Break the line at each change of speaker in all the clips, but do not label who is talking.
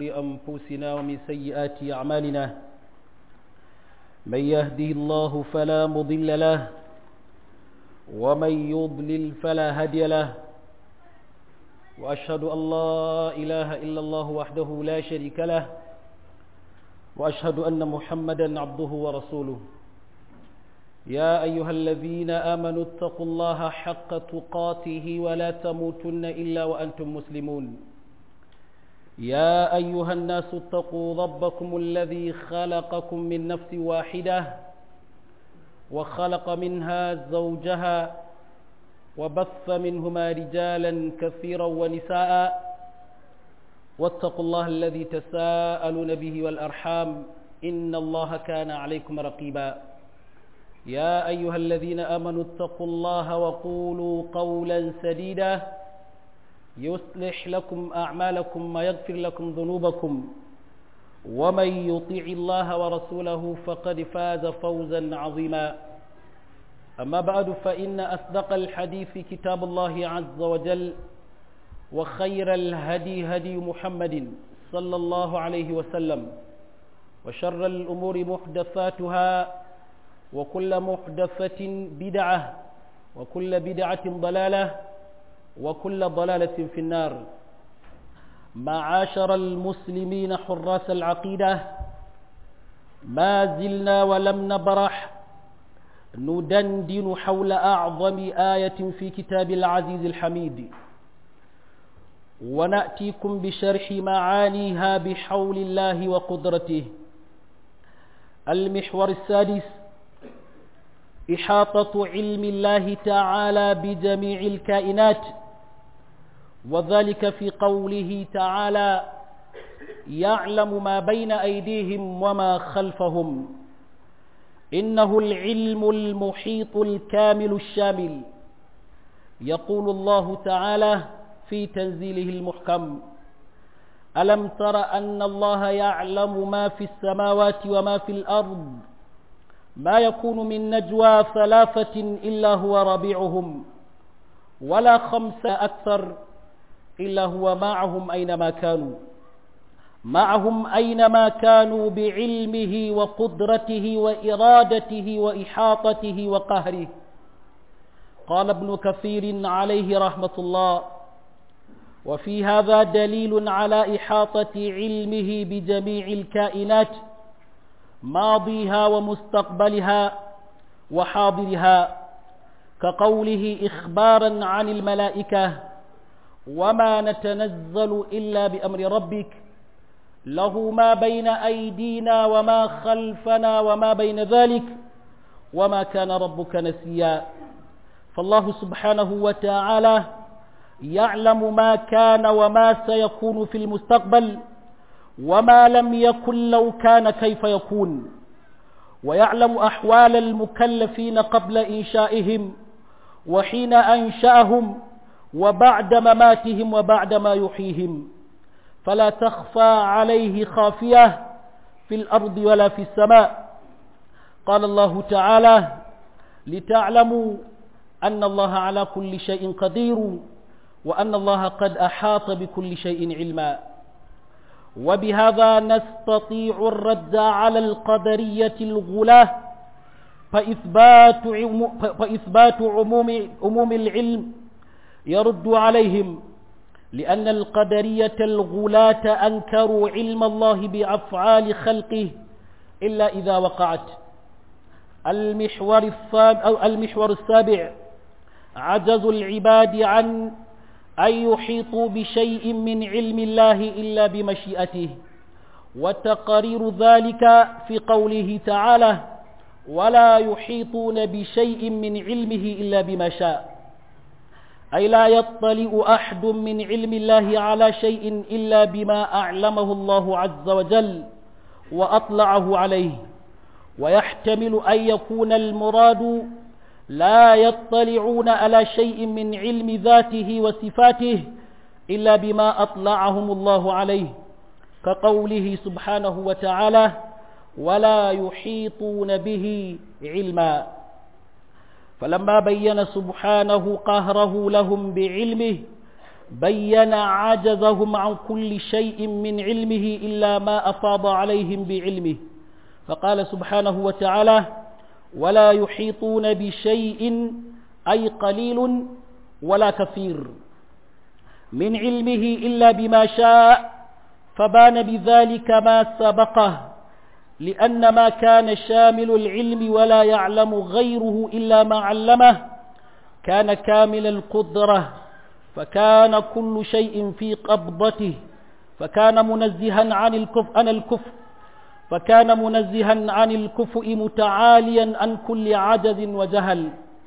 أنفسنا ومن سيئات أعمالنا من يهده الله فلا مضل له ومن يضلل فلا هدي له وأشهد أن لا إله إلا الله وحده لا شريك له وأشهد أن محمدا عبده ورسوله يا أيها الذين آمنوا اتقوا الله حق تقاته ولا تموتن إلا وأنتم مسلمون يا أيها الناس اتقوا ربكم الذي خلقكم من نفس واحدة وخلق منها زوجها وبث منهما رجالا كثيرا ونساء واتقوا الله الذي تساءلون به والأرحام إن الله كان عليكم رقيبا يا أيها الذين آمنوا اتقوا الله وقولوا قولا سديدا يصلح لكم أعمالكم ويغفر لكم ذنوبكم ومن يطيع الله ورسوله فقد فاز فوزا عظيما أما بعد فإن أصدق الحديث كتاب الله عز وجل وخير الهدي هدي محمد صلى الله عليه وسلم وشر الأمور محدثاتها وكل محدثة بدعة وكل بدعة ضلالة وكل ضلالة في النار معاشر المسلمين حراس العقيدة ما زلنا ولم نبرح ندندن حول أعظم آية في كتاب العزيز الحميد ونأتيكم بشرح معانيها بحول الله وقدرته المحور السادس إحاطة علم الله تعالى بجميع الكائنات وذلك في قوله تعالى يعلم ما بين أيديهم وما خلفهم إنه العلم المحيط الكامل الشامل يقول الله تعالى في تنزيله المحكم ألم تر أن الله يعلم ما في السماوات وما في الأرض ما يكون من نجوى ثلاثة إلا هو رابعهم ولا خمسة أكثر إلا هو معهم أينما كانوا معهم أينما كانوا بعلمه وقدرته وإرادته وإحاطته وقهره قال ابن كثير عليه رحمة الله وفي هذا دليل على إحاطة علمه بجميع الكائنات ماضيها ومستقبلها وحاضرها كقوله إخبارا عن الملائكة وما نتنزل إلا بأمر ربك له ما بين أيدينا وما خلفنا وما بين ذلك وما كان ربك نسيا فالله سبحانه وتعالى يعلم ما كان وما سيكون في المستقبل وما لم يكن لو كان كيف يكون ويعلم أحوال المكلفين قبل إنشائهم وحين أنشأهم وبعد مماتهم وبعد ما يحييهم فلا تخفى عليه خافية في الأرض ولا في السماء قال الله تعالى لتعلموا أن الله على كل شيء قدير وأن الله قد أحاط بكل شيء علما وبهذا نستطيع الرد على القدرية الغلاة فإثبات, فإثبات عموم, عموم العلم يرد عليهم لأن القدرية الغلاة أنكروا علم الله بأفعال خلقه إلا إذا وقعت المحور السابع, أو المحور السابع عجز العباد عن أن يحيطوا بشيء من علم الله إلا بمشيئته وتقرير ذلك في قوله تعالى ولا يحيطون بشيء من علمه إلا بما شاء أي لا يطلع أحد من علم الله على شيء إلا بما أعلمه الله عز وجل وأطلعه عليه ويحتمل أن يكون المراد لا يطلعون على شيء من علم ذاته وصفاته إلا بما أطلعهم الله عليه كقوله سبحانه وتعالى ولا يحيطون به علما فلما بين سبحانه قهره لهم بعلمه بين عجزهم عن كل شيء من علمه إلا ما أفاض عليهم بعلمه فقال سبحانه وتعالى ولا يحيطون بشيء أي قليل ولا كثير من علمه إلا بما شاء فبان بذلك ما سبقه لأن ما كان شامل العلم ولا يعلم غيره إلا ما علمه كان كامل القدرة فكان كل شيء في قبضته فكان منزها عن الكفر عن الكفر فكان منزها عن الكفء متعاليا عن كل عجز وجهل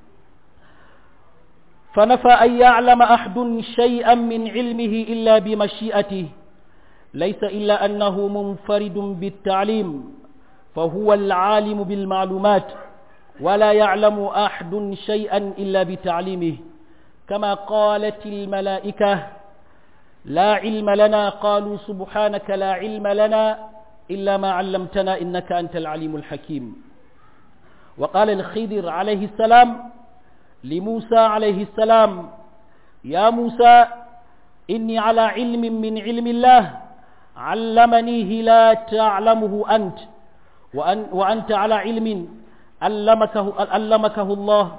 فنفى أن يعلم أحد شيئا من علمه إلا بمشيئته ليس إلا أنه منفرد بالتعليم فهو العالم بالمعلومات ولا يعلم أحد شيئا إلا بتعليمه كما قالت الملائكة لا علم لنا قالوا سبحانك لا علم لنا إلا ما علمتنا إنك أنت العليم الحكيم وقال الخضر عليه السلام لموسى عليه السلام يا موسى إني على علم من علم الله علمنيه لا تعلمه أنت وأن وأنت على علم علمكه, علمكه الله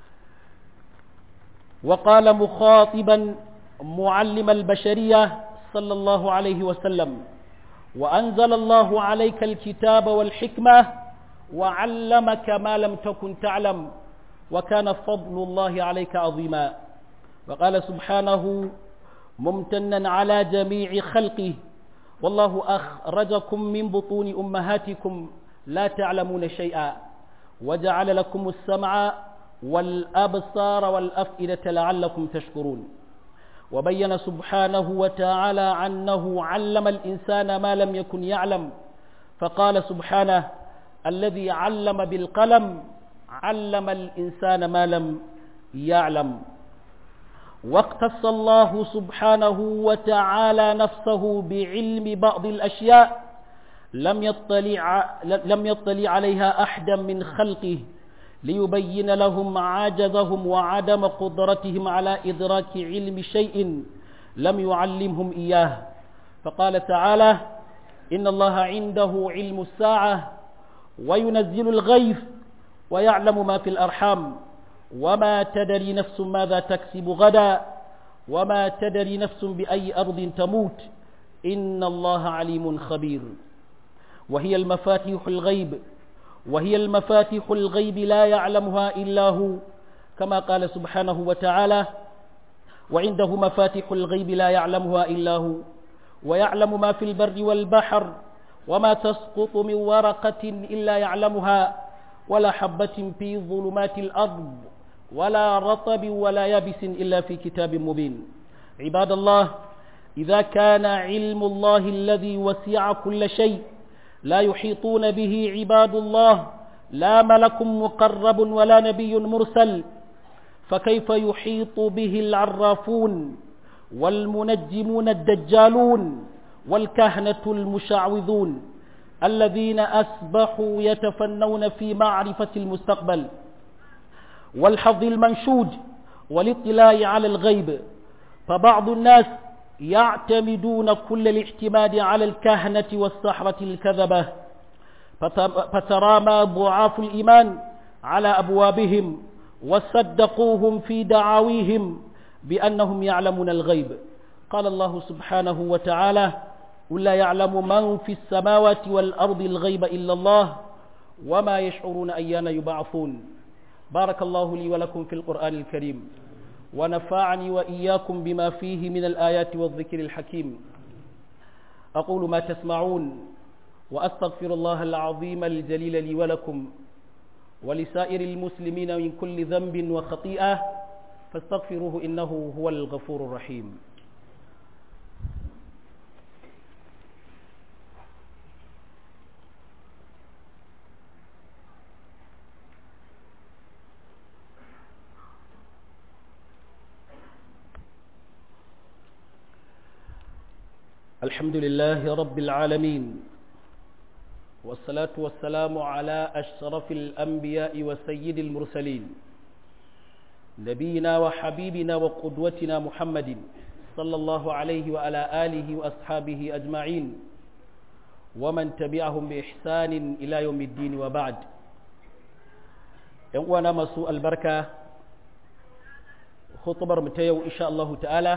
وقال مخاطبا معلم البشرية صلى الله عليه وسلم وأنزل الله عليك الكتاب والحكمة وعلمك ما لم تكن تعلم وكان فضل الله عليك عظيما وقال سبحانه ممتنا على جميع خلقه والله أخرجكم من بطون أمهاتكم لا تعلمون شيئا وجعل لكم السمع والأبصار والأفئدة لعلكم تشكرون وبين سبحانه وتعالى أنه علم الإنسان ما لم يكن يعلم فقال سبحانه الذي علم بالقلم علم الإنسان ما لم يعلم واقتص الله سبحانه وتعالى نفسه بعلم بعض الأشياء لم يطلع, لم يطلع عليها أحدا من خلقه ليبين لهم عجزهم وعدم قدرتهم على إدراك علم شيء لم يعلمهم إياه فقال تعالى إن الله عنده علم الساعة وينزل الغيث ويعلم ما في الأرحام وما تدري نفس ماذا تكسب غدا وما تدري نفس بأي أرض تموت إن الله عليم خبير وهي المفاتيح الغيب وهي المفاتيح الغيب لا يعلمها إلا هو كما قال سبحانه وتعالى وعنده مفاتيح الغيب لا يعلمها إلا هو ويعلم ما في البر والبحر وما تسقط من ورقة إلا يعلمها ولا حبة في ظلمات الأرض ولا رطب ولا يابس إلا في كتاب مبين عباد الله إذا كان علم الله الذي وسع كل شيء لا يحيطون به عباد الله لا ملك مقرب ولا نبي مرسل فكيف يحيط به العرافون والمنجمون الدجالون والكهنة المشعوذون الذين أسبحوا يتفنون في معرفة المستقبل والحظ المنشود والاطلاع على الغيب فبعض الناس يعتمدون كل الاعتماد على الكهنة والسحرة الكذبة فترامى ضعاف الإيمان على أبوابهم وصدقوهم في دعاويهم بأنهم يعلمون الغيب قال الله سبحانه وتعالى قل لا يعلم من في السماوات والأرض الغيب إلا الله وما يشعرون أيان يبعثون بارك الله لي ولكم في القرآن الكريم ونفعني وإياكم بما فيه من الآيات والذكر الحكيم أقول ما تسمعون وأستغفر الله العظيم الجليل لي ولكم ولسائر المسلمين من كل ذنب وخطيئة فاستغفروه إنه هو الغفور الرحيم الحمد لله رب العالمين والصلاة والسلام على أشرف الأنبياء وسيد المرسلين نبينا وحبيبنا وقدوتنا محمد صلى الله عليه وعلى آله وأصحابه أجمعين ومن تبعهم بإحسان إلى يوم الدين وبعد وانا مسوء البركة خطبر متيو إن شاء الله تعالى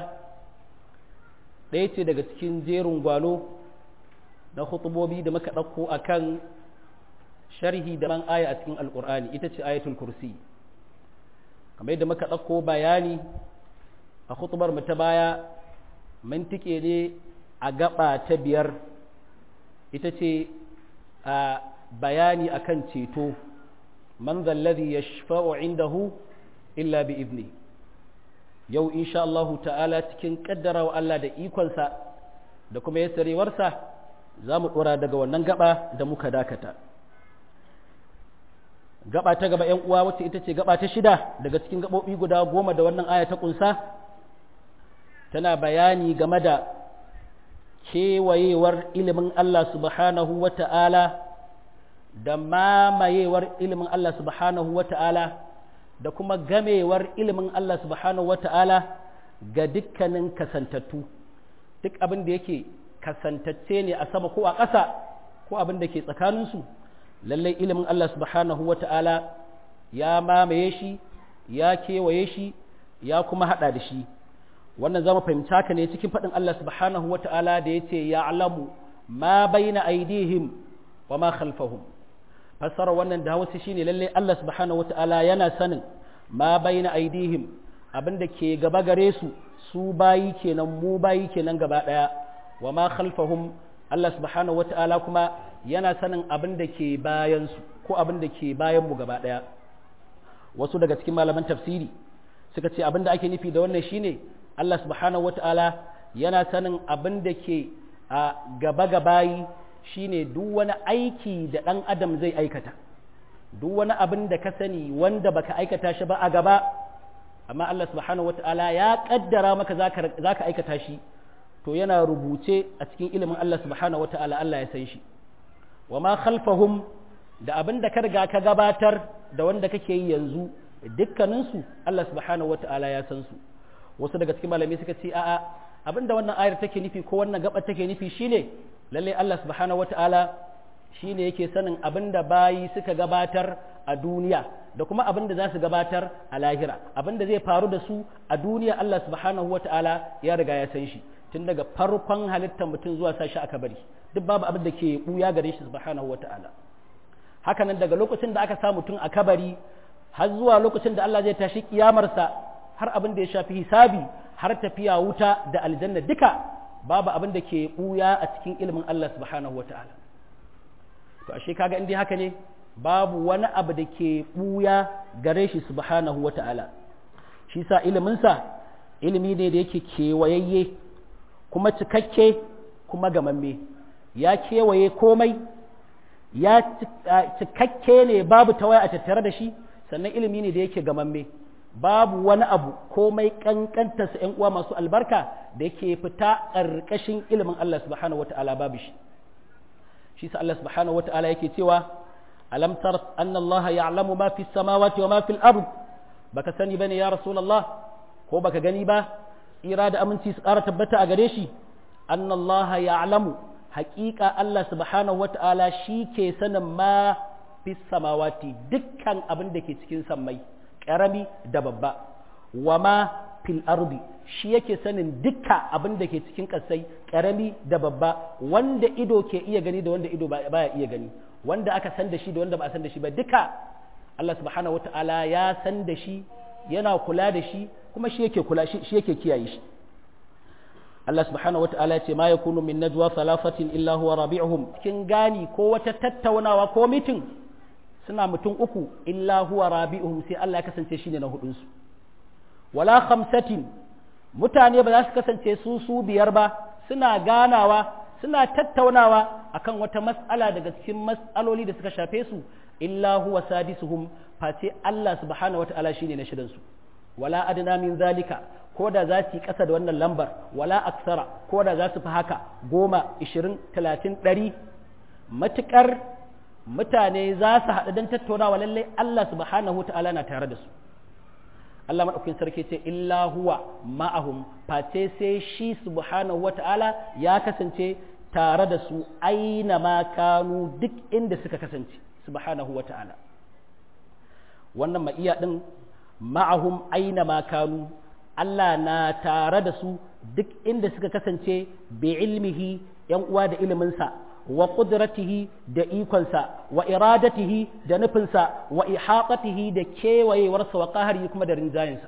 ɗaya daga cikin jerin gwano na khutubobi da muka ɗauko a kan sharhi da ran aya a cikin alƙur'ani ita ce ayatul kursi kamar yadda muka ɗauko bayani a khutubar mu ta baya mun tike ne a gaba ta biyar ita ce a bayani akan ceto man zallazi yashfa'u indahu illa bi ibni yau insha Allah ta'ala cikin kaddara wa Allah da ikonsa da kuma yasarewarsa za mu ɗora daga wannan gaba da muka dakata gaba ta gaba 'yan uwa wacce ita ce gaba ta shida daga cikin gaɓoɓi guda goma da wannan aya ta ƙunsa tana bayani game da kewayewar ilimin Allah subhanahu wa ta'ala da mamayewar ilimin Allah subhanahu wa ta'ala da kuma gamewar ilimin Allah subhanahu wa ta'ala ga dukkanin kasantattu duk abin da yake kasantacce ne a sama ko a ƙasa ko abin da ke tsakaninsu lallai ilimin Allah subhanahu wa ta'ala ya mamaye shi ya kewaye shi ya kuma haɗa da shi wannan zama fahimci haka ne cikin faɗin Allah subhanahu wa ta'ala da ya ce ya alamu ma baina aidihim wa ma khalfahum fassara wannan da hausa shine lallai Allah subhanahu wa ta'ala yana sanin ma baina aidihim abin da ke gaba gare su su bayi kenan mu bayi kenan gaba ɗaya wa ma khalfahum Allah subhanahu wa ta'ala kuma yana sanin abin da ke bayansu ko abin da ke bayan mu gaba ɗaya wasu daga cikin malaman tafsiri suka ce abin da ake nufi da wannan shine Allah subhanahu wa ta'ala yana sanin abin da ke a gaba gabayi shine duk wani aiki da ɗan adam zai aikata duk wani abin da ka sani wanda baka aikata shi ba a gaba amma Allah subhanahu wa ta'ala ya kaddara maka za ka aikata shi to yana rubuce a cikin ilimin Allah subhanahu wata'ala Allah ya san shi wa ma khalfahum da abin da ka riga ka gabatar da wanda kake yi yanzu dukkaninsu Allah subhanahu wata'ala ya san su wasu daga cikin malamai suka ce a'a abin da wannan ayar take nufi ko wannan gaba take nufi shine lalle Allah subhanahu wata'ala shine yake sanin abin da bayi suka gabatar a duniya da kuma abin da za su gabatar a lahira abin da zai faru da su a duniya Allah subhanahu wata'ala ya riga ya san shi tun daga farkon halittar mutum zuwa sashi aka bari duk babu abin da ke buya gare shi subhanahu wata'ala haka nan daga lokacin da aka sa mutum a kabari har zuwa lokacin da Allah zai tashi kiyamarsa har abin da ya shafi hisabi har tafiya wuta da aljanna duka babu abin da ke buya a cikin ilimin Allah subhanahu wata'ala to ashe kaga in dai haka ne babu wani abu da ke buya gare shi subhanahu wata'ala shi sa iliminsa ilimi ne da yake kewayayye kuma cikakke kuma gamamme ya kewaye komai ya cikakke ne babu tawaya a tattare da shi sannan ilimi ne da yake gamamme babu wani abu komai kankantarsa ‘yan uwa masu albarka da yake fita ƙarƙashin ilimin Allah subhanahu wa ta'ala babu shi shi sa Allah subhanahu wa ta'ala yake cewa alam tar anna Allah ya'lamu ma fi samawati wa ma fil ard baka sani bane ya rasulullah ko baka gani ba tsira da aminci su ƙara tabbata a gare shi annallaha ya'lamu haƙiƙa Allah subhanahu wata'ala shi ke sanin ma fi samawati dukkan abin da ke cikin sammai ƙarami da babba wa ma fil ardi shi yake sanin dukka abin da ke cikin ƙasai ƙarami da babba wanda ido ke iya gani da wanda ido baya iya gani wanda aka san da shi da wanda ba a san da shi ba duka Allah subhanahu wata'ala ya san da shi yana kula da shi kuma shi yake kula shi yake kiyaye shi Allah subhanahu wata'ala ya ce ma yakunu min najwa thalathatin illa huwa rabi'uhum kin gani ko wata tattaunawa ko mitin suna mutum uku illa huwa rabi'uhum sai Allah ya kasance shine na hudun su wala khamsatin mutane ba za su kasance su su biyar ba suna ganawa suna tattaunawa akan wata mas'ala daga cikin mas'aloli da suka shafe su illa huwa sadisuhum face Allah subhanahu wata'ala shine na shidan su wala adna min zalika ko da za su yi ƙasa da wannan lambar wala aksara ko da za su fi haka goma ishirin talatin ɗari matuƙar mutane za su haɗu don tattaunawa lallai Allah subhanahu ta'ala na tare da su Allah madaukakin sarki ce illa huwa ma'ahum face sai shi subhanahu wata'ala ya kasance tare da su aina ma kanu duk inda suka kasance subhanahu wata'ala wannan ma'iya din ma'ahum aina ma kanu Allah na tare da su duk inda suka kasance bi ilmihi yan uwa da iliminsa wa qudratihi da ikonsa wa iradatihi da nufinsa wa ihaqatihi da kewayewarsa wa qahari kuma da rinjayensa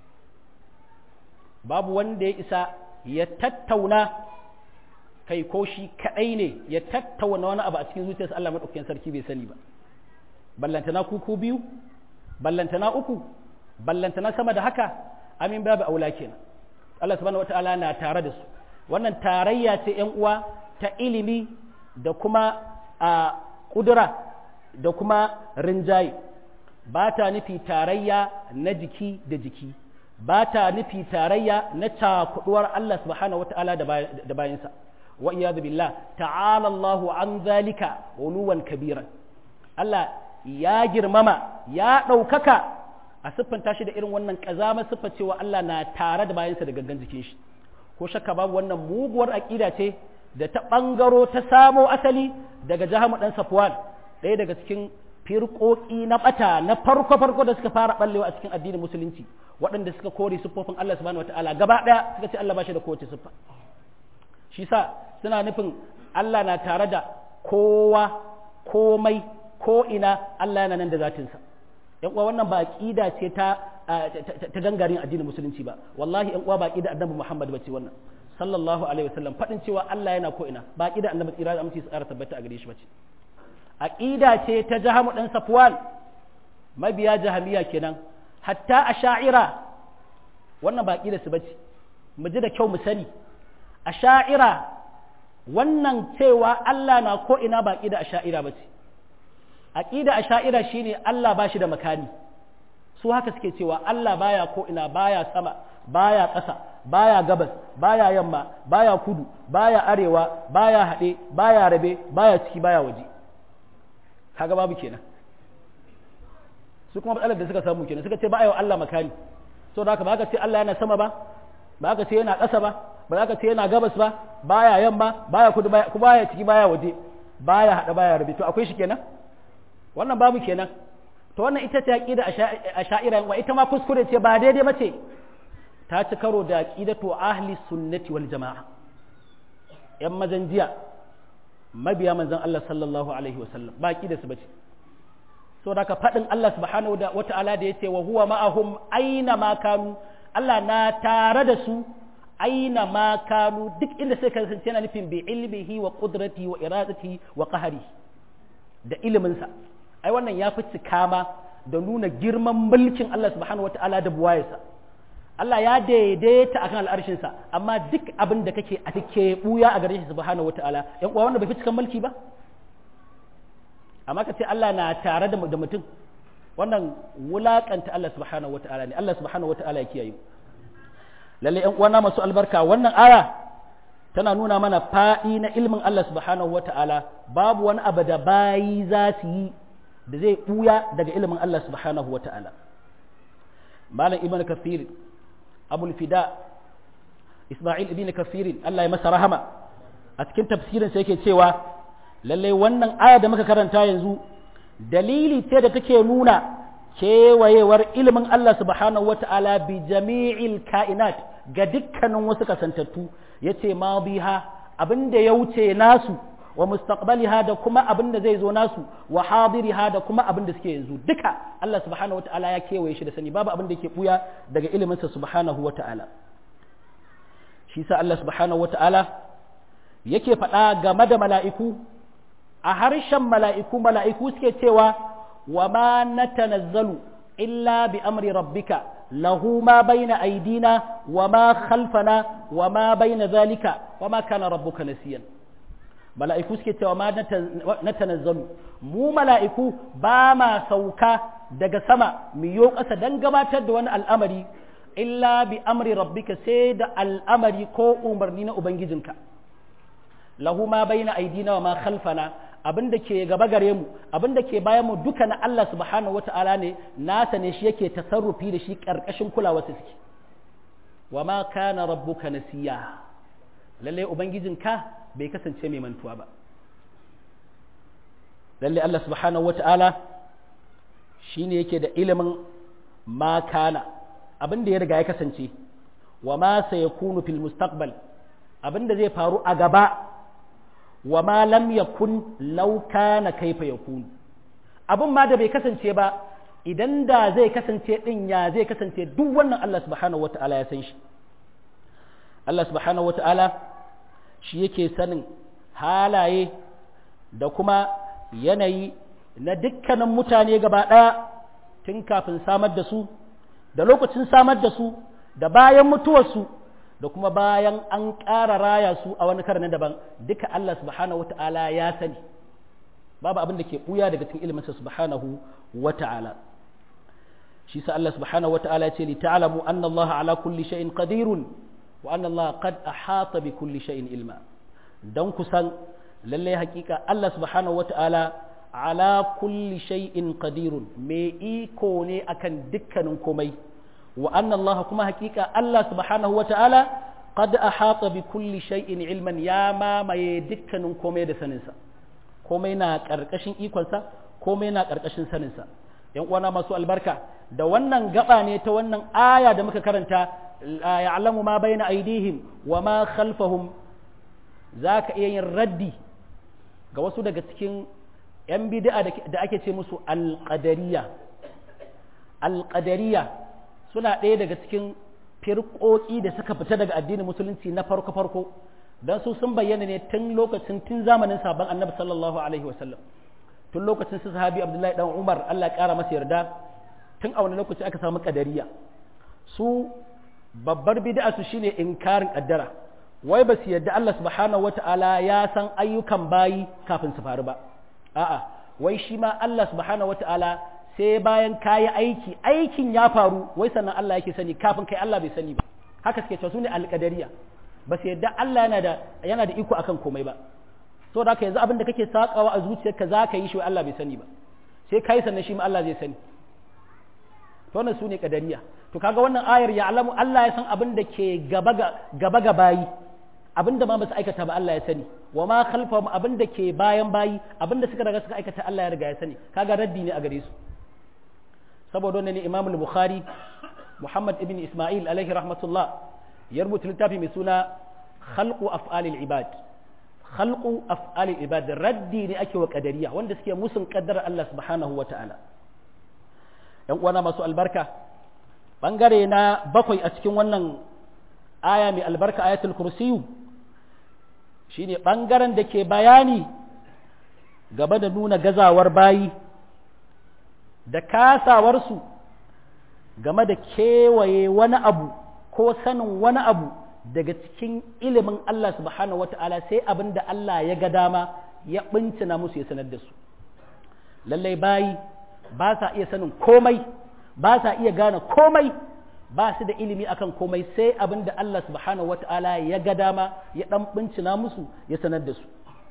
babu wanda ya isa ya tattauna kai ko shi kadai ne ya tattauna wani abu a cikin zuciyarsa Allah madaukakin sarki bai sani ba ballantana kuku biyu ballantana uku ballantana sama da haka amin babu aula kenan Allah subhanahu wataala na tare da su wannan tarayya ce ƴan uwa ta ilimi da kuma a kudura da kuma rinjaye ba ta nufi tarayya na jiki da jiki ba ta nufi tarayya na cakuduwar Allah subhanahu wataala da bayansa wa iyadu billah ta'ala Allahu an zalika uluwan kabiran Allah ya girmama ya ɗaukaka a siffanta shi da irin wannan ƙazama siffa cewa Allah na tare da bayansa da gangan jikin shi ko shakka babu wannan muguwar aƙida ce da ta ɓangaro ta samo asali daga jahamu ɗan safwan ɗaya daga cikin firƙoƙi na ɓata na farko farko da suka fara ɓallewa a cikin addinin musulunci waɗanda suka kore siffofin Allah subhanahu wataala gaba ɗaya suka ce Allah ba shi da kowace siffa shi sa suna nufin Allah na tare da kowa komai ko ina Allah yana nan da zatinsa yan uwa wannan ba aqida ce ta ta gangarin addinin musulunci ba wallahi yan uwa ba aqida annabi Muhammad bace wannan sallallahu alaihi wasallam fadin cewa Allah yana ko ina ba aqida annabi tsira da aminci tsara tabbata a gare shi bace aqida ce ta jahamu dan safwan mabiya jahamiya kenan hatta asha'ira wannan ba aqida su bace mu ji da kyau mu sani asha'ira wannan cewa Allah na ko ina ba aqida asha'ira bace aqida asha'ira shine Allah ba shi da makani su haka suke cewa Allah baya ko ina baya sama baya ƙasa baya gabas baya yamma baya kudu baya arewa baya haɗe baya rabe baya ciki baya waje kaga babu kenan su kuma matsalar da suka samu kenan suka ce ba wa Allah makani so da haka ba ka ce Allah yana sama ba ba ka ce yana ƙasa ba ba ka ce yana gabas ba baya yamma baya kudu baya baya ciki baya waje baya haɗe baya rabe to akwai shi kenan wannan babu kenan to wannan ita ce aqida asha'ira wa ita ma kuskure ce ba daidai bace ta ci karo da aqidatu ahli sunnati wal jamaa yan mazan jiya mabiya manzon Allah sallallahu alaihi wasallam ba aqida su bace so da ka fadin Allah subhanahu wa ta'ala da yace wa huwa ma'ahum aina ma kanu Allah na tare da su aina ma kanu duk inda sai kasance yana nufin bi ilmihi wa qudratihi wa iradatihi wa qahrihi da iliminsa ai wannan ya fi cikama da nuna girman mulkin Allah subhanahu wata'ala da buwayarsa Allah ya daidaita akan al'arshinsa amma duk abin da kake a take buya a gare shi subhanahu wata'ala yan uwa wannan bai fi cikan mulki ba amma ka ce Allah na tare da mutum wannan wulakanta Allah subhanahu wata'ala ne Allah subhanahu wata'ala ya kiyaye lalle yan uwa na masu albarka wannan aya tana nuna mana faɗi na ilmin Allah subhanahu wa ta'ala babu wani abu da bayi za su yi da zai ɓuya daga ilimin Allah subhanahu wa ta'ala. Malam Ibn Kafir, Abul Fida, Ismail Ibn Kafir, Allah ya masa rahama, a cikin tafsirinsa yake cewa, lallai wannan aya da muka karanta yanzu, dalili ce da take nuna kewayewar ilimin Allah subhanahu wa ta'ala bi jami'il ka'inat ga dukkanin wasu kasantattu. ya ce ma biha abin da ya wuce nasu wa mustaqbaliha da kuma abin da zai zo nasu wa hadiriha da kuma abin da suke yanzu duka Allah subhanahu wata'ala ya kewaye shi da sani babu abin da ke buya daga iliminsa subhanahu wata'ala shi sa Allah subhanahu wata'ala yake faɗa game da mala'iku a harshen mala'iku mala'iku suke cewa wa ma natanazzalu illa bi amri rabbika له ما بين أيدينا وما خلفنا وما بين ذلك وما كان ربك نسيا mala'iku suke cewa ma na tanazzalu mu mala'iku ba ma sauka daga sama mu yo ƙasa don gabatar da wani al'amari illa bi amri rabbika sai da al'amari ko umarni na ubangijinka lahu ma baina aidina wa ma khalfana abin da ke gaba gare mu abin da ke bayan mu duka na Allah subhanahu wata'ala ne nasa ne shi yake tasarrufi da shi karkashin kulawarsa suke wa ma kana rabbuka nasiya lalle ubangijinka bai kasance mai mantuwa ba lalle Allah subhanahu wata'ala shine yake da ilimin ma kana abin da ya riga ya kasance wa ma sayakunu fil mustaqbal abin da zai faru a gaba wa ma lam yakun law kana kaifa yakun abin ma da bai kasance ba idan da zai kasance din ya zai kasance duk wannan Allah subhanahu wata'ala ya san shi Allah subhanahu wata'ala shi yake sanin halaye da kuma yanayi na dukkanin mutane gaba ɗaya tun kafin samar da su da lokacin samar da su da bayan mutuwarsu da kuma bayan an ƙara raya su a wani karni daban duka Allah subhanahu wata'ala ya sani babu abin da ke ɓuya daga cikin iliminsa subhanahu wata'ala shi sa Allah subhanahu wata'ala ya ce li ta'lamu anna Allah ala kulli shay'in qadirun wa anna Allah qad ahata bi kulli shay'in ilma dan kusan lalle hakika Allah subhanahu wata'ala ala kulli shay'in qadirun me iko ne akan dukkanin komai wa anna Allah kuma hakika Allah subhanahu wata'ala qad ahata bi kulli shay'in ilman ya mamaye dukkanin komai da saninsa komai na karkashin ikonsa komai na karkashin saninsa yan uwana masu albarka da wannan gaba ne ta wannan aya da muka karanta ya'lamu ma baina aidihim wa ma khalfahum zaka iya yin raddi ga wasu daga cikin yan bid'a da ake ce musu alqadariya alqadariya suna ɗaya daga cikin firƙoƙi da suka fita daga addinin musulunci na farko farko dan su sun bayyana ne tun lokacin tun zamanin sabon annabi sallallahu alaihi wasallam tun lokacin su sahabi abdullahi dan umar Allah ya kara masa yarda tun a wani lokaci aka samu kadariya su babbar bid'a su shine inkarin kaddara wai ba su yarda Allah subhanahu wata'ala ya san ayyukan bayi kafin su faru ba a'a wai shi ma Allah subhanahu wata'ala sai bayan kayi aiki aikin ya faru wai sannan Allah yake sani kafin kai Allah bai sani ba haka suke cewa su ne alƙadariya ba su yarda Allah yana da yana da iko akan komai ba so da haka yanzu abin da kake sakawa a zuciyarka za ka yi shi Allah bai sani ba sai kai sannan shi ma Allah zai sani to wannan su ne kadariya to kaga wannan ayar ya alamu Allah ya san abin da ke gaba gaba ga bayi abin da ma ba su aikata ba Allah ya sani wa ma khalfahum abin da ke bayan bayi abin da suka riga suka aikata Allah ya riga ya sani kaga raddi ne a gare su saboda wannan ne Imam al-Bukhari Muhammad ibn Isma'il alaihi rahmatullah ya rubuta littafi mai suna khalqu af'alil ibad khalqu af'alil ibad raddi ne ake wa qadariya wanda suke musun kaddara Allah subhanahu wata'ala yan uwana masu albarka bangare na bakwai a cikin wannan aya mai albarka ayatul kursiyu shine bangaren da ke bayani gaba da nuna gazawar bayi da kasawarsu game da kewaye wani abu ko sanin wani abu daga cikin ilimin Allah subhanahu wata'ala sai abin da Allah ya ga dama ya bincina musu ya sanar da su lallai bayi ba sa iya sanin komai ba sa iya gane komai ba su da ilimi akan komai sai abin da Allah subhanahu wata'ala ya ga dama ya dan bincina musu ya sanar da su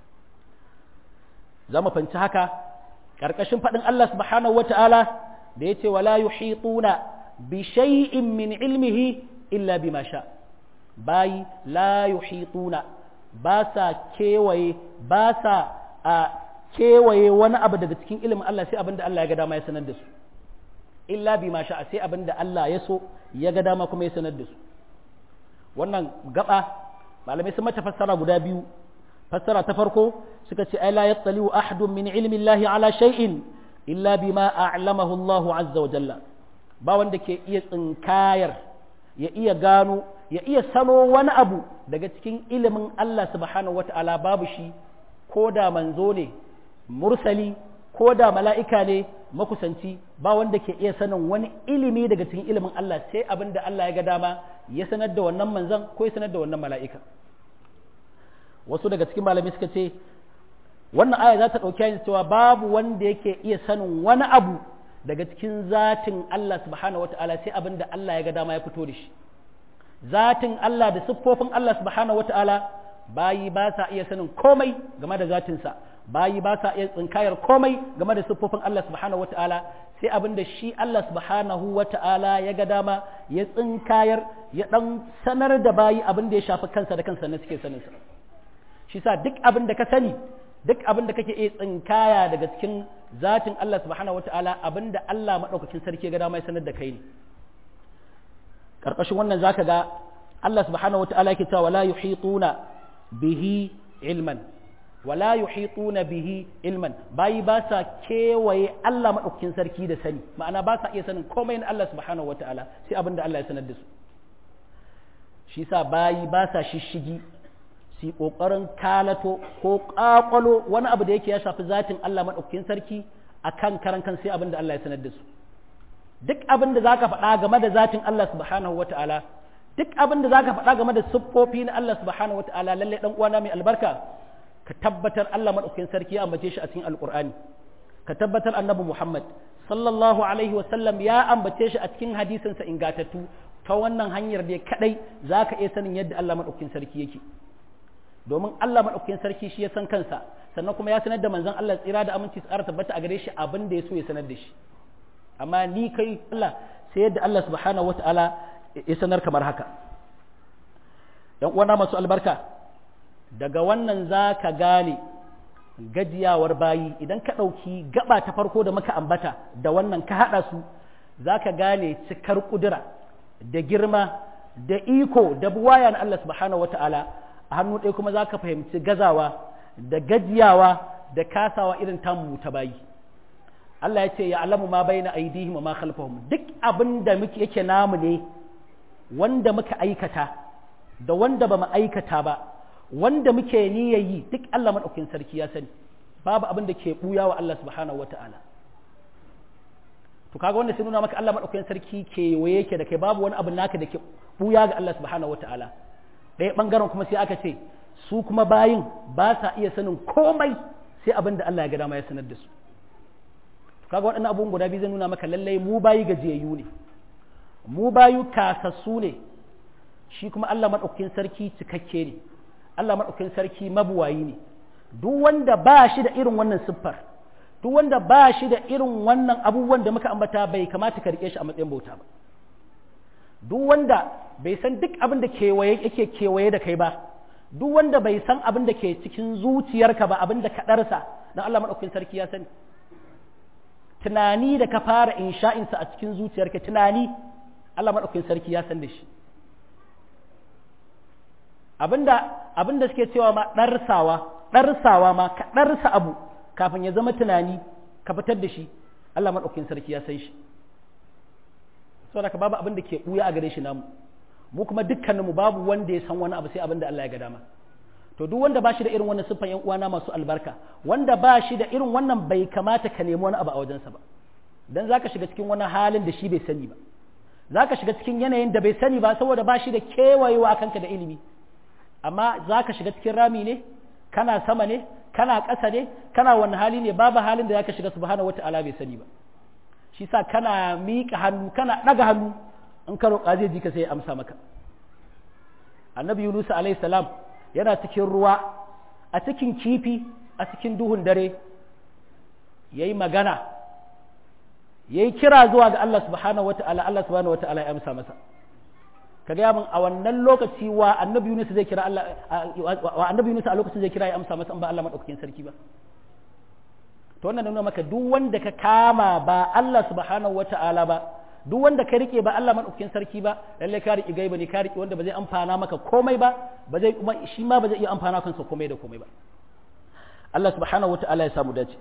za mu fanci haka ƙarƙashin faɗin Allah subhanahu wata'ala da ya ce wala yuhituna bi shay'in min ilmihi illa bima sha bayi la yuhituna ba sa kewaye ba sa a kewaye wani abu daga cikin ilimin Allah sai abinda Allah ya ga dama ya sanar da su illa bima sha sai abinda Allah ya so ya ga dama kuma ya sanar da su wannan gaba malamai sun mata fassara guda biyu fassara ta farko suka ce ai la yattaliu ahadun min ilmi Allah ala shay'in illa bima a'lamahu Allah azza wa jalla ba wanda ke iya tsinkayar ya iya gano ya iya sano wani abu daga cikin ilimin Allah subhanahu wata'ala babu shi ko da manzo ne mursali ko da mala'ika ne makusanci ba wanda ke iya sanin wani ilimi daga cikin ilimin Allah sai abin da Allah ya ga dama ya sanar da wannan manzon ko ya sanar da wannan mala'ika wasu daga cikin malami suka ce wannan aya za ta ɗauki cewa babu wanda yake iya sanin wani abu daga cikin zatin Allah subhanahu wata'ala sai abin da Allah ya ga dama ya fito da shi zatin Allah da siffofin Allah subhanahu wata'ala bayi ba sa iya sanin komai game da zatinsa bayi ba sa iya tsinkayar komai game da siffofin Allah subhanahu wata'ala sai abin da shi Allah subhanahu wata'ala ya ga dama ya tsinkayar ya dan sanar da bayi abin da ya shafi kansa da kansa na suke saninsa shi sa duk abin da ka sani duk abin da kake iya tsinkaya daga cikin zatin Allah subhanahu wata'ala abin da Allah maɗaukakin sarki ya ga dama ya sanar da kai ne ƙarƙashin wannan zaka ga Allah subhanahu wata'ala yake cewa wala yuhituna bihi ilman wala yuhituna bihi ilman bayi ba sa kewaye Allah madaukakin sarki da sani ma'ana ba sa iya sanin komai na Allah subhanahu wataala sai abinda Allah ya sanar da su shi sa bayi ba sa shishigi su kokarin kalato ko kakwalo wani abu da yake ya shafi zatin Allah madaukakin sarki akan karan kan sai abinda Allah ya sanar da su duk abin da zaka faɗa game da zatin Allah subhanahu wataala duk abin da zaka faɗa game da siffofi na Allah subhanahu wataala lalle dan uwana mai albarka ka tabbatar Allah madaukakin sarki ya ambace shi a cikin alqur'ani ka tabbatar annabi Muhammad sallallahu alaihi wa sallam ya ambace shi a cikin hadisin sa ingatattu ta wannan hanyar da kadai zaka iya sanin yadda Allah madaukakin sarki yake domin Allah madaukakin sarki shi ya san kansa sannan kuma ya sanar da manzon Allah tsira da aminci tsara tabbata a gare shi abin da ya so ya sanar da shi amma ni kai Allah sai yadda Allah subhanahu wataala ya sanar kamar haka ‘yan uwana masu albarka daga wannan za ka gane gajiyawar bayi idan ka ɗauki gaba ta farko da muka ambata da wannan ka haɗa su za ka gane cikar ƙudura da girma da iko da buwaya na Allah subhanahu wa ta'ala a hannu ɗaya kuma za ka fahimci gazawa da gajiyawa da kasawa irin tamu ta bayi Allah ya ce ya alamu ma bai na aidihim ma khalfahum duk abin da muke yake namu ne wanda muka aikata da wanda ba mu aikata ba wanda muke yi duk Allah maɗaukin sarki ya sani babu abin da ke ɓuya wa Allah subhanahu wa ta'ala to kaga wanda sai nuna maka Allah maɗaukin sarki ke waye yake da kai babu wani abu naka da ke ɓuya ga Allah subhanahu wa ta'ala ɗaya ɓangaren kuma sai aka ce su kuma bayin ba sa iya sanin komai sai abin da Allah ya ga dama ya sanar da su kaga waɗannan abubuwan guda biyu zai nuna maka lallai mu bayi gajiyayyu ne mu bayu kasassu ne shi kuma Allah maɗaukakin sarki cikakke ne Allah maɗaukakin sarki mabuwayi ne duk wanda ba shi da irin wannan siffar duk wanda ba shi da irin wannan abubuwan da muka ambata bai kamata ka rike shi a matsayin bauta ba duk wanda bai san duk abin da kewaye yake kewaye da kai ba duk wanda bai san abin da ke cikin zuciyarka ba abin da ka ɗarsa don Allah maɗaukakin sarki ya sani tunani da ka fara insha'insa a cikin zuciyarka tunani Allah maɗaukin sarki ya san da shi abinda abinda suke cewa ma ɗarsawa ɗarsawa ma ka ɗarsa abu kafin ya zama tunani ka fitar da shi Allah maɗaukin sarki ya san shi saboda ka babu abin da ke ɓuya a gare shi namu mu kuma dukkaninmu babu wanda ya san wani abu sai abin da Allah ya ga dama to duk wanda ba shi da irin wannan siffan yan uwana masu albarka wanda ba shi da irin wannan bai kamata ka nemi wani abu a wajensa ba dan zaka shiga cikin wani halin da shi bai sani ba za ka shiga cikin yanayin da bai sani ba saboda ba shi da kewayewa a kanka da ilimi amma za ka shiga cikin rami ne kana sama ne kana ƙasa ne kana wani hali ne babu halin da za ka shiga subhanahu wata'ala bai sani ba shi sa kana miƙa hannu kana ɗaga hannu in ka roƙa zai ji ka sai ya amsa maka annabi yunus alayhi salam yana cikin ruwa a cikin kifi a cikin duhun dare yayi magana ya yi kira zuwa ga Allah subhanahu wata'ala Allah subhanahu wata'ala ya amsa masa ka gaya min a wannan lokaci wa annabi Yunus zai kira Allah wa annabi Yunus a lokacin zai kira ya amsa masa in ba Allah madaukakin sarki ba to wannan nuna maka duk wanda ka kama ba Allah subhanahu wata'ala ba duk wanda ka rike ba Allah madaukakin sarki ba lalle ka rike gaiba ne ka rike wanda ba zai amfana maka komai ba ba zai kuma shi ma ba zai iya amfana kansa komai da komai ba Allah subhanahu wata'ala ya samu dace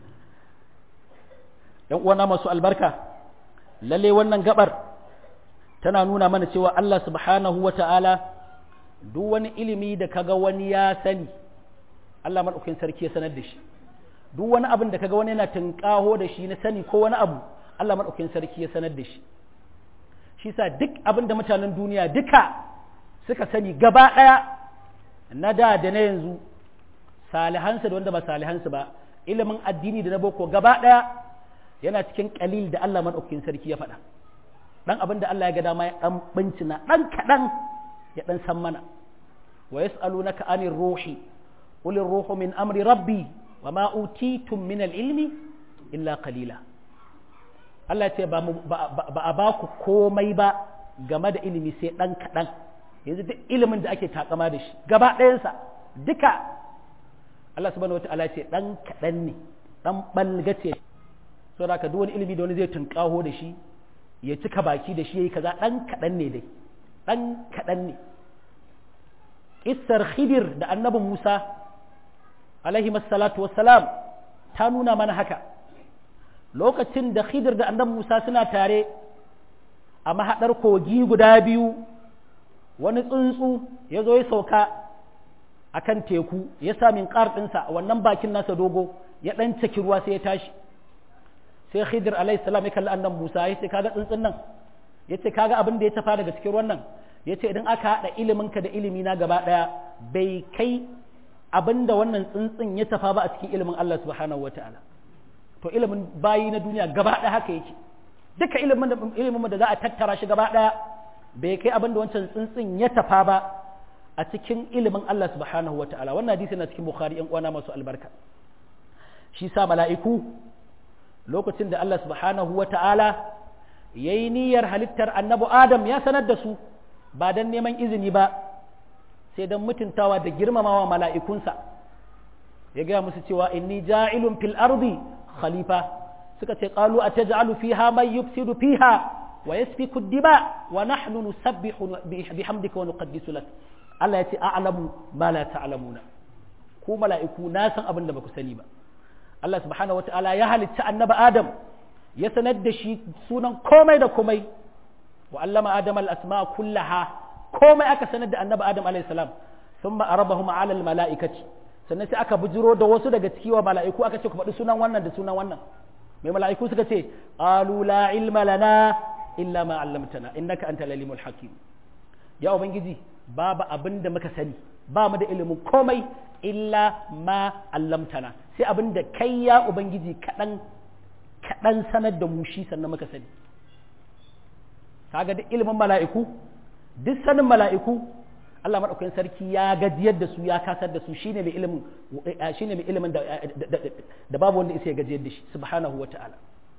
‘yan uwana masu albarka, lalle wannan gabar tana nuna mana cewa Allah subhanahu wa ta'ala duk wani ilimi da kaga wani ya sani, Allah maɗaukin sarki ya sanar da shi, duk wani abin da kaga wani yana tunƙaho da shi na sani ko wani abu, Allah maɗaukin sarki ya sanar da shi. Shi sa duk abin da mutanen duniya duka suka sani gaba ɗaya na da da na yanzu, salihansu da wanda ba salihansu ba, ilimin addini da na boko gaba ɗaya yana cikin kalil da Allah maɗaukakin sarki ya faɗa ɗan abin da Allah ya ga dama ya ɗan bincina ɗan kaɗan ya ɗan san mana wa yas'alunaka anir ruhi qul ruhu min amri rabbi wa ma utitum min al-ilmi illa qalila Allah ce ba a ba ku komai ba game da ilimi sai ɗan kaɗan yanzu duk ilimin da ake takama da shi gaba ɗayansa duka Allah subhanahu wa ta'ala ce ɗan kaɗan ne ɗan ɓalgace so da ka duk wani ilimi da wani zai tunƙaho da shi ya cika baki da shi ya yi kaza ɗan kaɗan ne dai ɗan kaɗan ne ƙissar khidir da annabin musa alaihi salatu wassalam ta nuna mana haka lokacin da khidir da annabi musa suna tare a mahaɗar kogi guda biyu wani tsuntsu ya zo ya sauka a kan teku ya sa min ɗinsa wannan bakin nasa dogo ya ɗan caki ruwa sai ya tashi sai khidir alaihi salam ya kalli annan musa ya ce kaga tsuntsun nan ya ce kaga abin da ya tafa daga cikin ruwan nan ya ce idan aka haɗa iliminka da ilimi na gaba ɗaya bai kai abin da wannan tsuntsun ya tafa ba a cikin ilimin Allah subhanahu wa ta'ala to ilimin bayi na duniya gaba ɗaya haka yake duka ilimin da za a tattara shi gaba ɗaya bai kai abin da wancan tsuntsun ya tafa ba a cikin ilimin Allah subhanahu wata'ala wannan hadisi na cikin bukhari yan uwana masu albarka shi sa mala'iku lokacin da Allah subhanahu wata'ala yayi niyyar halittar annabi adam ya sanar da su ba dan neman izini ba sai dan mutuntawa da girmamawa mala'ikunsa ya gaya musu cewa inni ja'ilun fil ardi khalifa suka ce qalu ataj'alu fiha man yufsidu fiha wa yasfiku ad-dima wa nahnu nusabbihu bihamdika wa nuqaddisu lak Allah ya ce a'lamu ma la ta'lamuna ku mala'iku na san abin da baku sani ba Allah subhanahu wata'ala ya halitta annabi Adam ya sanar da shi sunan komai da komai wa allama Adam al-asma kullaha komai aka sanar da annabi Adam alayhi salam thumma arabahum 'ala al-mala'ikati sannan sai aka bujiro da wasu daga ciki wa mala'iku aka ce ku faɗi sunan wannan da sunan wannan mai mala'iku suka ce qalu la ilma lana illa ma 'allamtana innaka antal alimul hakim ya ubangiji babu abin da muka sani ba mu da ilimin komai illa ma 'allamtana sai abin da kai ya ubangiji kaɗan kaɗan sanar da mu shi sannan muka sani kaga duk ilimin mala'iku duk sanin mala'iku Allah maɗaukakin sarki ya gajiyar da su ya kasar da su shine mai ilimin shine mai ilimin da da babu wanda isa ya gajiyar da shi subhanahu wata'ala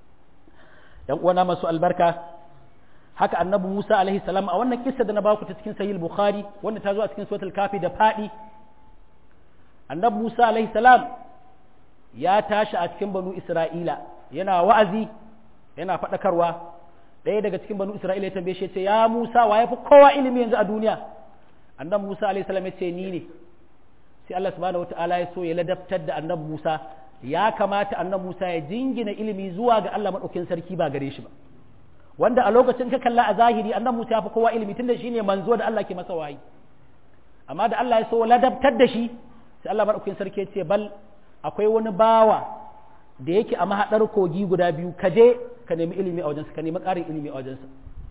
yan uwana masu albarka haka annabi Musa alaihi salam a wannan kissa da na baku ta cikin sahih bukhari wanda ta zo a cikin suratul kafi da fadi annabi Musa alaihi salam ya tashi a cikin banu Isra'ila yana wa'azi yana faɗakarwa ɗaya daga cikin banu Isra'ila ya tambaye shi ya ce ya Musa wa yafi kowa ilimi yanzu a duniya annabi Musa alaihi salam ya ce ni ne sai Allah subhanahu wataala ya so ya ladabtar da annabi Musa ya kamata annabi Musa ya jingina ilimi zuwa ga Allah madaukakin sarki ba gare shi ba wanda a lokacin ka kalla a zahiri annabi Musa ya fi kowa ilimi tunda shine manzo da Allah ke masa wahayi amma da Allah ya so ladabtar da shi sai Allah madaukakin sarki ya ce bal akwai wani bawa da yake a mahadar kogi guda biyu ka je ka nemi ilimi a wajensa ka nemi ƙarin ilimi a wajensa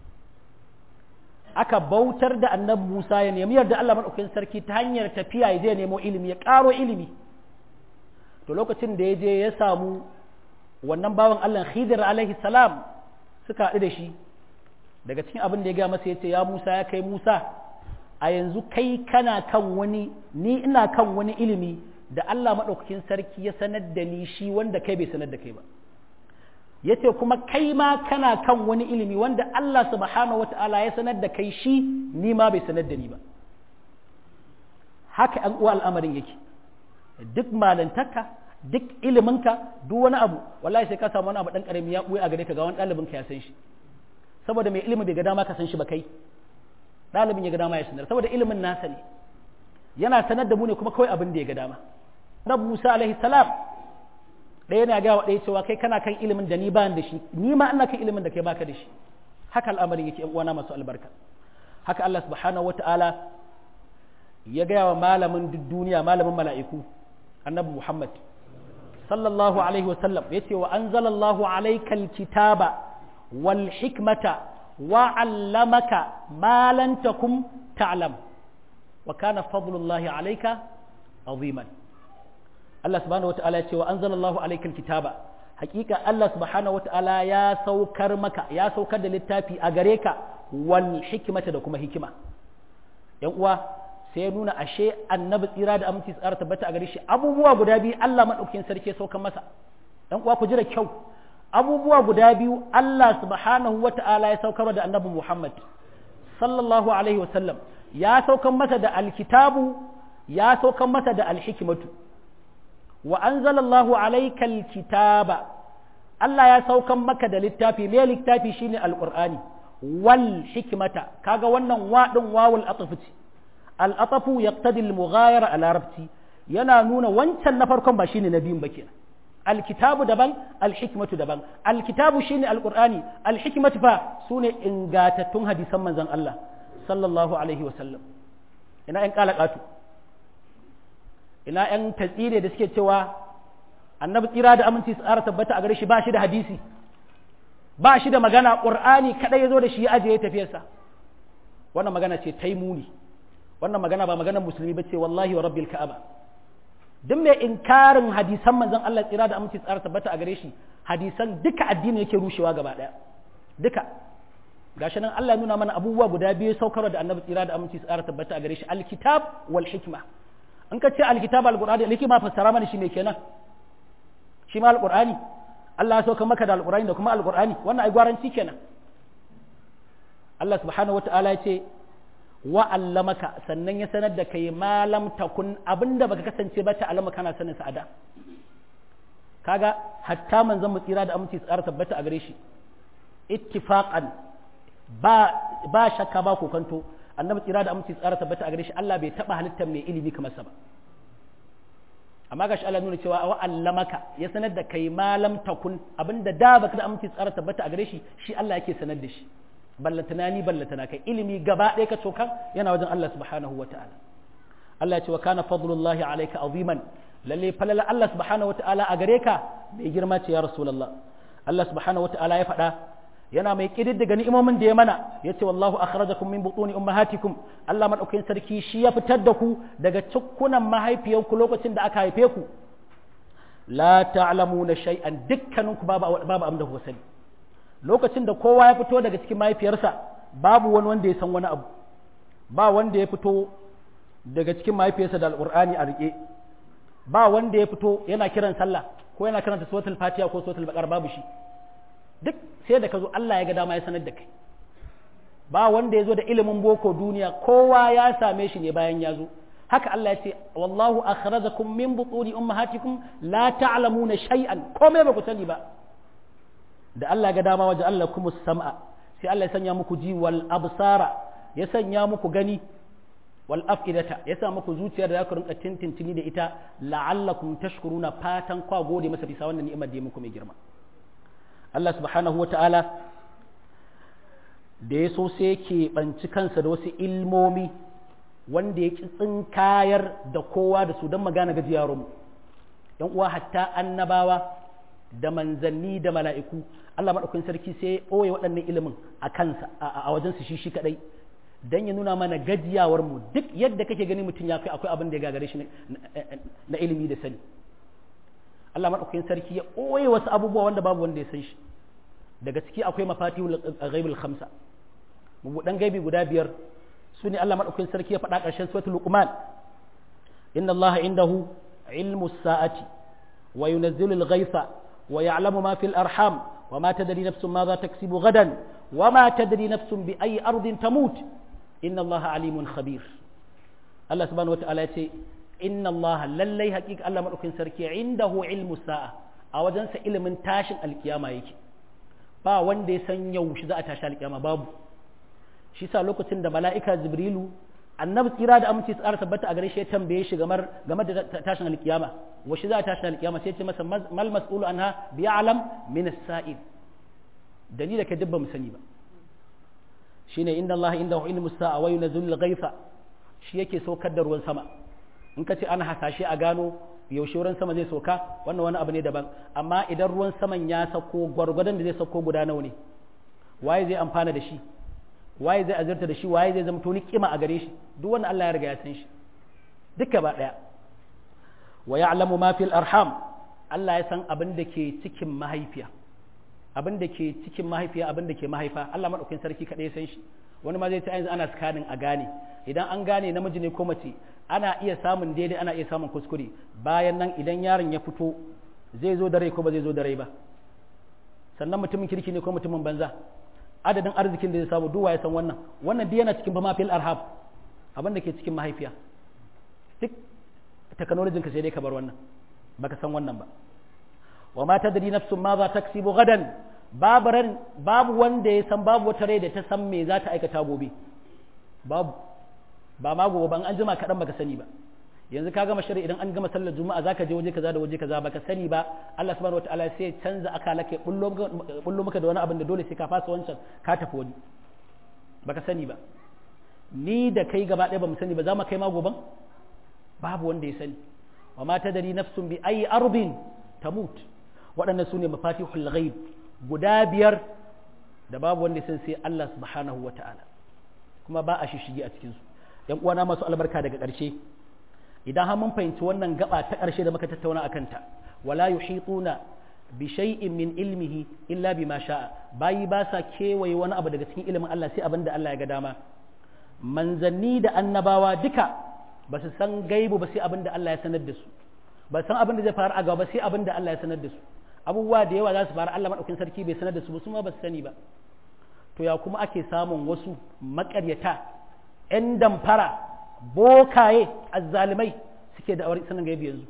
aka bautar da annabi Musa ya nemi yarda Allah madaukakin sarki ta hanyar tafiya ya je nemo ilimi ya ƙaro ilimi to lokacin da ya je ya samu wannan bawan Allah Khidir alaihi salam suka haɗu da shi daga cikin abin da ya gaya masa ya ce ya Musa ya kai Musa a yanzu kai kana kan wani ni ina kan wani ilimi da Allah madaukakin sarki ya sanar da ni shi wanda kai bai sanar da kai ba ya ce kuma kai ma kana kan wani ilimi wanda Allah subhanahu wata'ala ya sanar da kai shi ni ma bai sanar da ni ba haka an uwa al'amarin yake duk malantarka duk iliminka duk wani abu wallahi sai ka samu wani abu dan karami ya buya a gare ka ga wani ɗalibin ka ya san shi saboda mai ilimi bai ga dama ka san shi ba kai ɗalibin ya ga dama ya sanar saboda ilimin nasa ne yana sanar da mu ne kuma kawai abin da ya ga dama Nabi Musa alaihi salam ɗaya na gawa ɗaya cewa kai kana kan ilimin da ni ba da shi ni ma ina kan ilimin da kai baka da shi haka al'amarin yake yan uwana masu albarka haka Allah subhanahu wata'ala ya gaya wa malamin duk duniya malamin mala'iku annabi Muhammad sallallahu alaihi wasallam yace wa anzalallahu alayka alkitaba wal hikmata wa 'allamaka ma lam takum ta'lam wa kana fadlullahi alayka aziman Allah subhanahu wata'ala ya ce wa anzalallahu alaikal kitaba hakika Allah subhanahu wata'ala ya saukar maka ya saukar da littafi a gare ka wal hikmata da kuma hikima yan uwa sai ya nuna ashe annabi tsira da aminci tsara tabbata a gare shi abubuwa guda biyu Allah madaukakin sarki ya saukan masa dan uwa ku ji da kyau abubuwa guda biyu Allah subhanahu wata'ala ya saukar da annabi Muhammad sallallahu alaihi wasallam ya saukan masa da alkitabu ya saukan masa da alhikmatu wa anzalallahu alayka alkitaba Allah ya saukan maka da littafi me littafi shine alqur'ani wal hikmata kaga wannan wa din wawul atafati al atafu yaqtadi al mughayara al arabti yana nuna wancan na farkon ba shine na biyun ba kenan alkitabu daban alhikmatu daban alkitabu shine alqur'ani alhikmatu fa sune ingatattun hadisan manzon Allah sallallahu alaihi wa sallam ina yan kalakatu ina yan tatsire da suke cewa annabi tsira da aminci tsara tabbata a gare shi ba shi da hadisi ba shi da magana qur'ani kadai yazo da shi ya aje ya tafiyarsa wannan magana ce taimuni wannan magana ba maganar musulmi bace wallahi wa rabbil ka'aba duk mai inkarin hadisan manzon Allah tsira da aminci tsara tabbata a gare shi hadisan duka addini yake rushewa gaba daya duka gashi nan Allah ya nuna mana abubuwa guda biyu saukarwa da annabi tsira da aminci tsara tabbata a gare shi alkitab wal hikma in ka ce alkitab alqur'ani alhikma fassara mana shi me kenan shi ma alqur'ani Allah ya sauka maka da alqur'ani da kuma alqur'ani wannan ai gwaranci kenan Allah subhanahu wataala ya ce wa'allamaka sannan ya sanar da kai malam takun abinda baka kasance ba ta alama kana sanin sa ada kaga hatta manzon mu tsira da aminci tsara tabbata a gare shi ittifaqan ba ba shakka ba kokanto annabi tsira da aminci tsara tabbata a gare shi Allah bai taba halittar mai ilimi kamar sa ba amma gashi Allah nuna cewa wa'allamaka ya sanar da kai malam takun abinda da baka da aminci tsara tabbata a gare shi shi Allah yake sanar da shi ballatana ni ballatana kai ilimi gaba ɗaya ka cokan yana wajen Allah subhanahu wa ta'ala Allah ya ce wa kana fadlullahi alayka aziman lalle falala Allah subhanahu wa ta'ala a gare ka bai girma ce ya rasulullah Allah subhanahu wa ta'ala ya faɗa yana mai kididdiga ni'imomin da ya mana ya ce wallahu akhrajakum min butuni ummahatikum Allah madaukakin sarki shi ya fitar da ku daga cikkunan mahaifiyanku lokacin da aka haife ku la ta'lamuna shay'an dukkaninku babu babu amda ku sani lokacin da kowa ya fito daga cikin mahaifiyarsa babu wani wanda ya san wani abu ba wanda ya fito daga cikin mahaifiyarsa da alƙur'ani a riƙe ba wanda ya fito yana kiran sallah ko yana karanta suratul fatiha ko suratul baqara babu shi duk sai da ka zo Allah ya ga dama ya sanar da kai ba wanda ya zo da ilimin boko duniya kowa ya same shi ne bayan ya zo haka Allah ya ce wallahu akhrajakum min butuni ummahatikum la ta'lamuna shay'an komai ba ku sani ba da Allah ga dama waje Allah kuma sam'a sai Allah ya sanya muku ji wal absara ya sanya muku gani wal afidata ya sa muku zuciyar da za ku rinka tintintini da ita la'allakum tashkuruna fatan kwa gode masa bisa wannan ni'imar da ya muku mai girma Allah subhanahu wata'ala da ya so sai ke banci kansa da wasu ilmomi wanda ya tsinkayar da kowa da su don magana gajiyarmu yan uwa hatta annabawa da manzanni da mala'iku Allah maɗaukakin sarki sai ya ɓoye waɗannan ilimin a kansa a wajensu shi shi kaɗai don ya nuna mana gajiyawar mu duk yadda kake gani mutum ya kai akwai abin da ya gagare shi na ilimi da sani Allah maɗaukakin sarki ya ɓoye wasu abubuwa wanda babu wanda ya san shi daga ciki akwai mafatihul ghaibul khamsa mabuɗan gaibi guda biyar su ne Allah maɗaukakin sarki ya faɗa ƙarshen suratul luqman inna Allah indahu ilmu sa'ati wa yunazzilu al-ghaytha ويعلم ما في الأرحام وما تدري نفس ماذا تكسب غدا وما تدري نفس بأي أرض تموت إن الله عليم خبير الله سبحانه وتعالى يقول إن الله للي حقيقة الله مرحبا سركي عنده علم الساعة أو جنس علم تاشن القيامة يكي ba wanda ya san yaushe za a tashi alƙiyama babu shi sa lokacin da mala'ika jibrilu annabi tsira da aminci tsara tabbata a gare shi ya tambaye shi game da tashin alkiyama washe za a tashin alkiyama sai ce masa mal mas'ulu anha bi ya'lam min as-sa'il dalila ka dubba mu sani ba shine inna Allah indahu ilmu sa'a wa yunzilu al-ghaytha shi yake saukar da ruwan sama in ka ce ana hasashe a gano yaushe ruwan sama zai sauka wannan wani abu ne daban amma idan ruwan saman ya sauko gwargwadon da zai sauko guda nawa ne waye zai amfana da shi waye zai azurta da shi waye zai zama toni kima a gare shi duk wanda Allah ya riga ya san shi duka ba daya wa ya'lamu ma fil arham Allah ya san abin da ke cikin mahaifiya abin da ke cikin mahaifiya abin da ke mahaifa Allah madaukakin sarki kadai ya san shi wani ma zai ce yanzu ana scanning a gane idan an gane namiji ne ko mace ana iya samun daidai ana iya samun kuskure bayan nan idan yaron ya fito zai zo da rai ko ba zai zo da rai ba sannan mutumin kirki ne ko mutumin banza adadin arzikin da zai samu duwa ya san wannan wannan duk yana cikin ba mafil arhab abin da ke cikin mahaifiya duk technology ka sai dai ka bar wannan baka san wannan ba wa ma tadri nafsun ma za taksibu gadan babu ran babu wanda ya san babu wata rai da ta san me za ta aikata gobe babu ba ma gobe ban an jima kaɗan baka sani ba yanzu ka gama shari'a idan an gama sallar juma'a zaka je waje kaza da waje kaza baka sani ba Allah subhanahu wataala sai canza akala kai bullo maka da wani abin da dole sai ka fasa wancan ka tafi wani baka sani ba ni da kai gaba ɗaya ba mu sani ba za mu kai ma goban babu wanda ya sani wa ma tadri nafsun bi ayi ardin tamut waɗannan su ne mafatihul ghaib guda biyar da babu wanda ya san sai Allah subhanahu wataala kuma ba a shishigi a cikin su yan uwana masu albarka daga ƙarshe idan har mun fahimci wannan gaba ta ƙarshe da muka tattauna akan ta wala yuhituna bi shay'in min ilmihi illa bima sha'a bayi ba sa kewaye wani abu daga cikin ilimin Allah sai abin da Allah ya ga dama manzanni da annabawa duka ba su san gaibu ba sai abin da Allah ya sanar da su ba san abin da zai faru a gaba sai abin da Allah ya sanar da su abubuwa da yawa za su faru Allah madaukakin sarki bai sanar da su ba su ma ba su sani ba to ya kuma ake samun wasu makaryata 'yan damfara bokaye azzalimai suke da aure sanin gaibi yanzu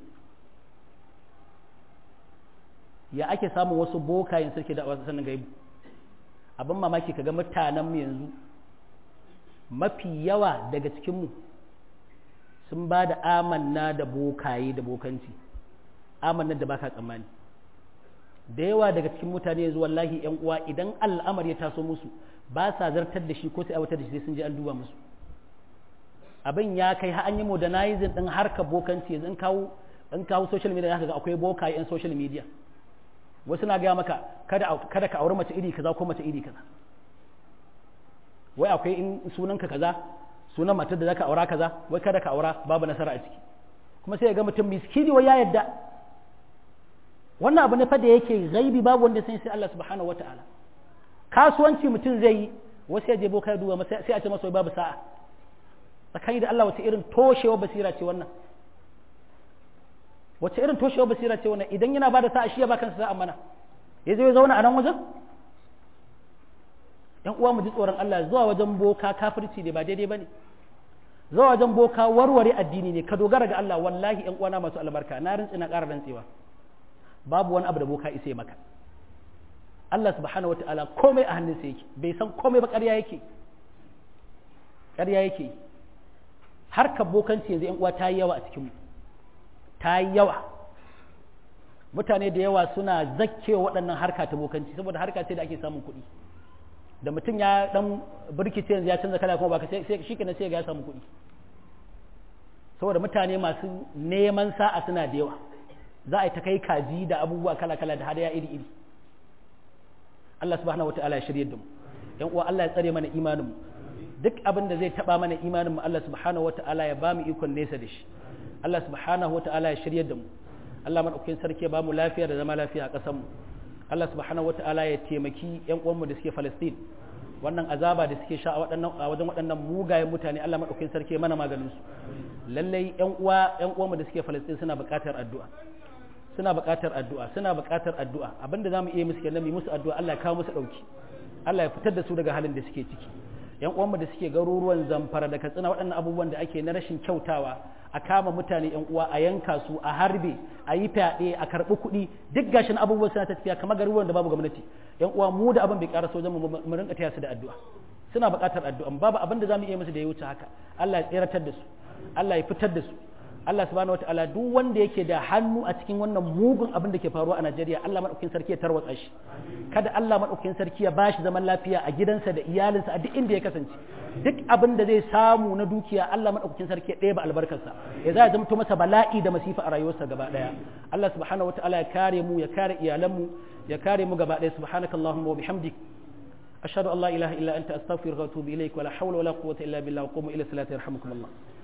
ya ake samun wasu bokayen suke da aure sanin gaibi abin mamaki kaga mutanenmu yanzu mafi yawa daga cikinmu sun ba da amanna da bokaye da bokanci amanna da baka tsammani da yawa daga cikin mutane yanzu wallahi yan uwa idan al'amari ya taso musu ba sa zartar da shi ko sai aiwatar da shi sai sun je an duba musu abin ya kai har an yi modernizing din harkar bokanci yanzu in kawo in kawo social media zaka ga akwai bokaye yan social media wasu na gaya maka kada kada ka auri mace iri kaza ko mace iri kaza wai akwai in sunanka kaza sunan matar da zaka aura kaza wai kada ka aura babu nasara a ciki kuma sai ya ga mutum miskini wai ya yadda wannan abu ne fa da yake gaibi babu wanda sai sai Allah subhanahu wataala kasuwanci mutum zai yi wasu ya je boka ya duba masa sai a ce masa babu sa'a tsakani da Allah wace irin toshewa basira ce wannan wace irin toshewa basira ce wannan idan yana bada sa'a shi ya ba kansa sa'a mana ya zo ya zauna a nan wajen yan uwa mu ji tsoron Allah zuwa wajen boka kafirci ne ba daidai bane zuwa wajen boka warware addini ne ka dogara ga Allah wallahi yan uwana masu albarka na rintsi na ƙara rantsewa babu wani abu da boka isa maka Allah subhanahu wataala komai a hannunsa yake bai san komai ba ƙarya yake ƙarya yake harkar bokanci yanzu yan uwa ta yi yawa a cikin ta yi yawa mutane da yawa suna zakkewa waɗannan harka ta bokanci saboda harka ce da ake samun kuɗi da mutum ya dan birkice yanzu ya canza kala kuma ba sai shi kenan sai ga ya samu kuɗi saboda mutane masu neman sa'a suna da yawa za a yi ta kai kaji da abubuwa kala kala da hadaya iri iri Allah subhanahu wataala ya shirye da mu yan uwa Allah ya tsare mana imanin mu duk abin da zai taba mana imanin mu Allah subhanahu wataala ya ba mu ikon nesa da shi Allah subhanahu wataala ya shirye da mu Allah madaukakin sarki ya ba mu lafiya da zama lafiya a ƙasar mu Allah subhanahu wata'ala ya taimaki ƴan uwanmu da suke Palestine wannan azaba da suke sha a wajen waɗannan mugayen mutane Allah madaukakin sarki ya mana maganin su lallai ƴan uwa ƴan uwanmu da suke Palestine suna buƙatar addu'a suna buƙatar addu'a suna buƙatar addu'a abinda zamu iya musu kenan mu musu addu'a Allah ya kawo musu dauki Allah ya fitar da su daga halin da suke ciki ƴan uwanmu da suke garuruwan Zamfara da Katsina waɗannan abubuwan da ake na rashin kyautawa a kama mutane yan uwa a yanka su a harbe a yi fyaɗe a karɓi kuɗi duk gashin abubuwan suna tafiya kamar garuruwan da babu gwamnati yan uwa mu da abin bai ƙara sojan mu mu rinka taya su da addu'a suna buƙatar addu'a babu abin da zamu iya musu da ya wuce haka Allah ya tseratar da su Allah ya fitar da su Allah subhanahu wataala duk wanda yake da hannu a cikin wannan mugun abin da ke faruwa a Najeriya Allah madaukakin sarki ya tarwatsa shi kada Allah madaukakin sarki ya bashi zaman lafiya a gidansa da iyalinsa a duk inda ya kasance duk abin da zai samu na dukiya Allah madaukakin sarki ya ɗeba albarkarsa ya za ya zama masa bala'i da masifa a rayuwarsa gaba ɗaya Allah subhanahu wataala ya kare mu ya kare iyalanmu ya kare mu gaba ɗaya subhanakallahumma wa bihamdik ashhadu an la ilaha illa anta astaghfiruka wa atubu ilaik wa la hawla wa la quwwata illa billah wa qumu ila salati yarhamukum Allah